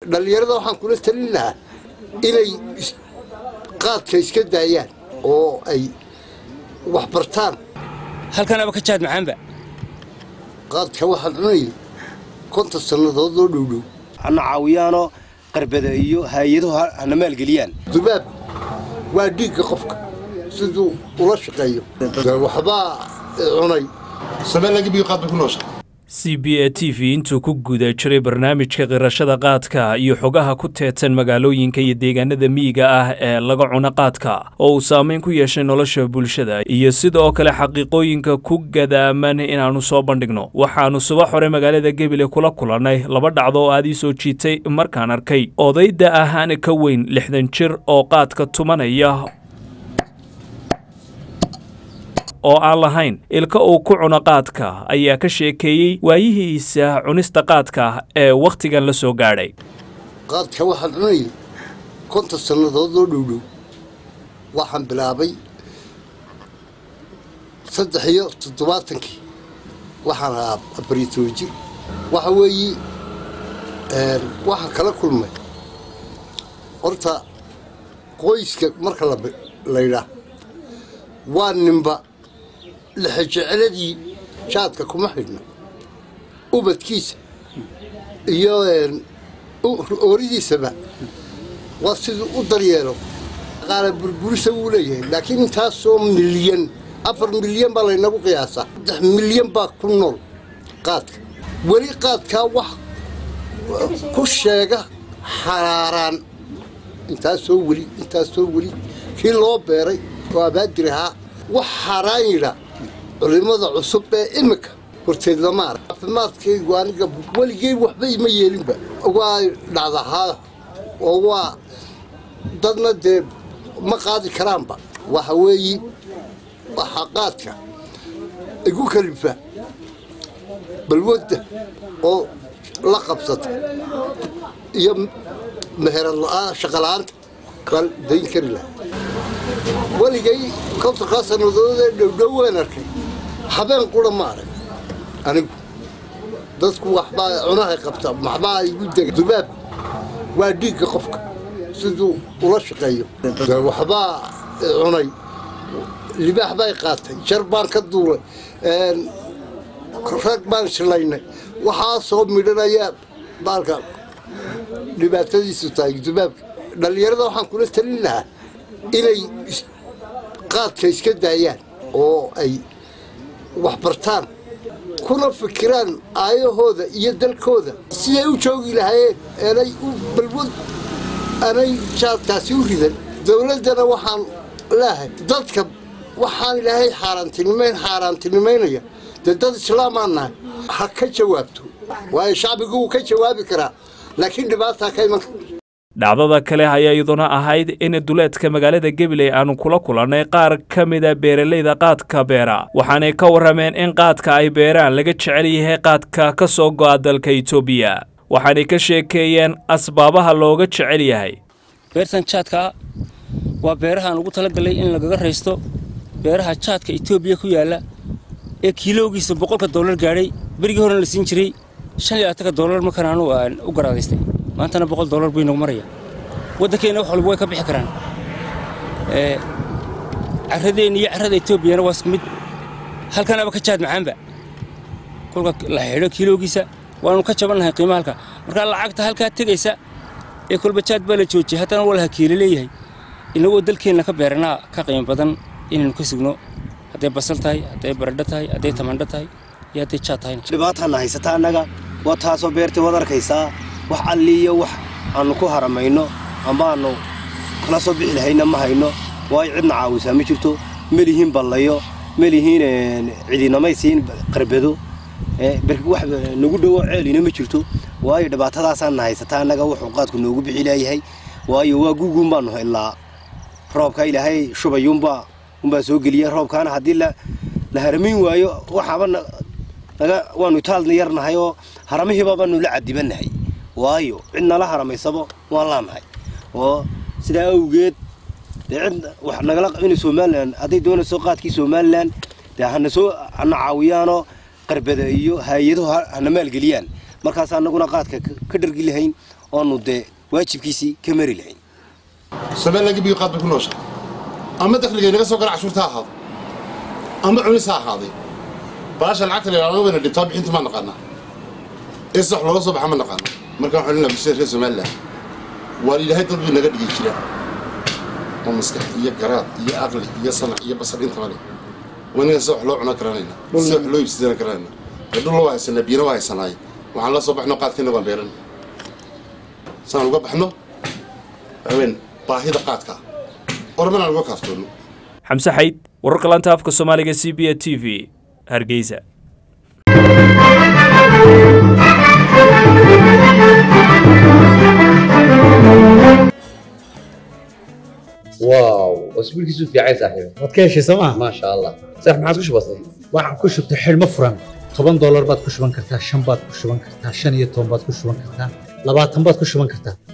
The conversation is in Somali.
dhallinyarada waxaan kula talin lahaa inay qaadka iska daayaan oo ay wax bartaan halkanaba ka jaad macaanba qaadka waxaan cunayay konton sannadood oo dhowdhow hana caawiyaanoo qarbada iyo hay-aduhu hana maalgeliyaan dubaab waa dhiigga qofka siduu ula shaqeeyo waxbaa cunay c b a t v intuu ku guda jiray barnaamijka qirashada qaadka iyo xogaha ku teedsan magaalooyinka iyo deegaanada miyiga ah ee laga cuno qaadka oo uu saameyn ku yeeshay nolosha bulshada iyo sidoo kale xaqiiqooyinka ku gadaaman inaannu soo bandhigno waxaannu subax hore magaalada gebile kula kulannay laba dhacdo oo aad ii soo jiitay markaan arkay odayda ahaan ka weyn lixdan jir oo qaadka tumanaya oo aan lahayn ilka uu ku cuno qaadka ayaa ka sheekeeyey waayihiisa cunista qaadka ee wakhtigan la soo gaadhay qaadka waxaan cunayay konton sannadood oo dhowdhow waxaan bilaabay saddex iyo toddobaatankii waxaan ahaa abaritooji waxa weeye waxaan kala kulmay horta qoyska marka laydhaa waa ninba lixajeceladii jaadka kuma xidhna ubadkiisa iyo ooridiisaba waa siduu u daryeelo qaala burburisa wuu leeyahay laakiin intaasoo milyan afar milyan baa laynagu qiyaasaa saddex milyan baa ku nool qaadka weli qaadkaa wax ku sheega xaraaraan intaasoo weli intaasoo weli kii loo beeray oo abaadir ahaa wax xaaraan yidha culimada cusub ee iminka horteed lama arag caafimaadkaygu aniga weligey waxba ima yeelinba waa dhacdahaa oo waa dadna dee ma qaadi karaanba waxa weeye waxaa qaadka igu kalifa balwadda oo la qabsata iyo meherad shaqala-aanta bal dayn kari laha weligay kontonkaa sannadood ee dhowdhow waan arkay habeen qura ma arag anigu dadku waxbaa cunahay qabta maxbaa igu dega dubaab waa dhiigga qofka siduu ula shaqeeyo waxbaa cunay libaax bay qaatay jar baan ka duulay rag baan shilaynay waxaasoo midhanaya baalka dhibaatadiisu tahay dubaabka dhallinyarada waxaan kula talin lahaa inay qaadka iska daayaan oo ay wax bartaan kuna fikiraan aayahooda iyo dalkooda siday u joogi lahaayeen aanay u balwad aanay jaadkaasi u ridan dowladdana waxaan leehay dadka waxaan ilaahay xaaraantinimayn xaaraantinimaynaya dee dad islaamaan nahay ha ka jawaabto waayo shacbigu wuu ka jawaabi karaa laakiin dhibaataa ka iman dhacdada kale ayaa iyaduna ahayd in duleedka magaalada gabiley aanu kula kulannay qaar ka mida beeralayda qaadka beera waxaanay ka warrameen in qaadka ay beeraan laga jecel yahay qaadka ka soo go'a dalka etoobiya waxaanay ka sheekeeyeen asbaabaha looga jecel yahay beertan jaadkaa waa beerahaan ugu talagalay in lagaga raysto beeraha jaadka etoobiya ku yaalla ee kiilowgiisa boqolka dollar gaadhay berigii horena la siin jiray shan iyo labaatanka dollar markaan anu aan u garaadaystay maantana boqol dollar buu inagu maraya waddankeenna wax walba way ka bixi karaan carradeenna iyo carrada etoobiyana waa isku mid halkanaba ka jaad macaanba kolka la xidho kiilowgiisa waanu ka jabannahay qiimaha halka markaa lacagta halkaa tegaysa ee kolba jaad baa la joojiyay haddana waa laha kiilo leeyahay inagoo dalkeenna ka beeranaa ka qiimo badan inaynu ka sugno hadday basal tahay hadday baradho tahay hadday tamandho tahay iyo hadday jaad tahayna dhibaataana haysata annaga waa taasoo beertay waad arkaysaa wax alliiyo wax aannu ku haramayno ambaannu kala soo bixi lahayna ma hayno waayo cidna caawisaa ma jirto melihiin ballayo melihiin cidinamaysiin qarbado berki wax nagu dhowo ceelina ma jirto waayo dhibaatadaasaana haysata annaga wuxuu qaadku noogu bixi laayahay waayo waa guguun baannu haylaa roobka ilaahay shubayuunbaa unbaa soo geliya roobkaana haddii la haramayn waayo waxaaba naga waannu itaalna yarnahay oo haramihiiba baanu la cadibannahay waayo cid nala haramaysaba waan laanahay oo sidaa awgeed dee cid wax nagala in somalilan hadday doonayso qaadkii somalilan dee hana soo hana caawiyaanoo qarbada iyo hay-aduhu hana maalgeliyaan markaas annaguna qaadka ka dhargi lahayn oonu dee waajibkiisii ka mari lahayn somalilan gebiga qaad bay ku noosha ama dakhliga inaga soo gala cashuurta ha ahaado ama cunis ha ahaaday baasha lacagta la yidhahdo wayna dhintaa bixinta ma naqaanaa ee sax looga soo baxa ma naqaana markaan waxaan leenahay bulshada reer somalilan waa ilaahay dad bay naga dhigi jiraan oo maskax iyo garaad iyo aqli iyo sanac iyo basar intaba leh waa inaga se wax loo cuna garanayna se wax loo iibsadana garanayna ee dhul waa haysanaa biyana waa haysanaaye waxaan la soo baxno qaadkeena waan beeran saan uga baxno haween baahida qaadka ormanaan uga kaaftoono xamse xayd wararka laanta afka soomaaliga c b a t v hargeysa واو واسبوعك في عايز صاحبي waad ka heshay sooma ما شاء الله صح ما عاد كش بسيط waxaan ku shubtay xidhmo furan toban doolar baad ku shuban kartaa shan baad ku shuban kartaa shan iyo toban baad ku shuban kartaa labaatan baad ku shuban kartaa